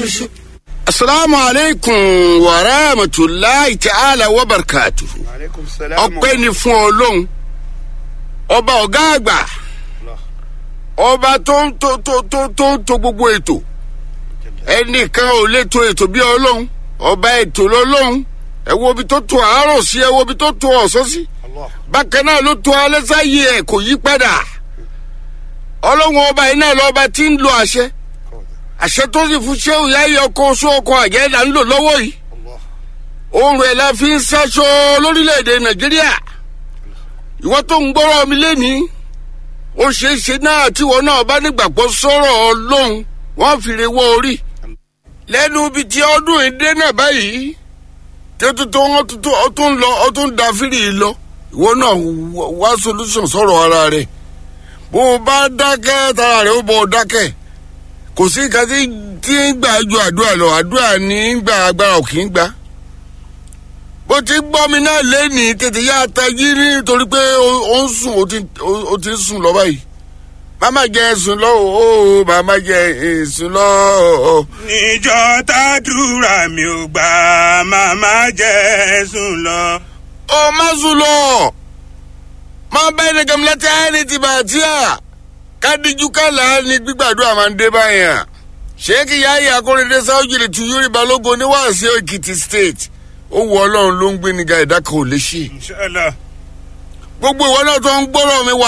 ṣe. asalaamu aleykum wa rahmatulahi ta'ala wa barakatuhu. aleykum salaam. ọpẹ́ ni fún ọlọ́run ọba ọ̀gá àgbà ọba tó ń tó tó tó tó ń to gbogbo ètò ẹnìkan ò lè to ètò bí ọlọ́run ọba ètò lọ́lọ́run ẹ wo ibi tó to àárọ̀ sí ẹ wo ibi tó to ọ̀sán sí Allah. bákan náà ló to alẹ́ sáyé ẹ̀ kò yí padà ọlọ́run ọba yìí náà lọ́ba tí ń lo àṣẹ àṣẹ tó sì fún ṣé òyà yẹ ọkọ oṣù ọkọ àjẹ́ là ń lò lọ́wọ́ yìí Allah. oorun ẹ̀ la fi ń ṣaṣọ lórílẹ̀‐èdè nàìjíríà ìwọ tó ń gbọ́rọ̀ mi lẹ́nìí ó ṣeé ṣe náà tíwọ náà bá nígbàgbọ́ sọ̀rọ̀ ọlọ́run wọ́n fi re wọ́ orí lẹ́nu ibi tí ọdún ìdè náà báyìí tí ó tún tó wọ́n tún tó ó tún lọ ó tún da fírì lọ ìwọ náà wá- wá solution sọ̀rọ̀ ara rẹ̀ bó o bá dákẹ́ tara rẹ̀ ó bọ̀ ọ́ dákẹ́ kò sí nǹkan tí tí ń gbà ju àdúrà lọ àdúrà ní í gbà agbára ò kì í gbà bó ti gbọ́ mi náà lẹ́nìí tètè yá tají nítorí pé ó- ó ń sùn ó ti ó- ó ti ń sùn lọ báyìí màmá jẹ sùn lọ o màmá jẹ sùn lọ o. níjọ́ tàdúrà mi ò gbà màmá jẹ́ sùn lọ. ó má sùn lọ má bá ẹni kan láti ẹni tí bá tí a kádìjú kálá ni gbígbàdúrà máa ń dé báyà sheikh yahya akóredé sáwùjìlì tu yorùbá balógun oníwàásù èkìtì state ó wọ ọlọ́run ló ń gbé níga ìdá kan ò lè ṣe inshallah. gbogbo ìwọ náà tó ń gbọ́rọ̀ mi wà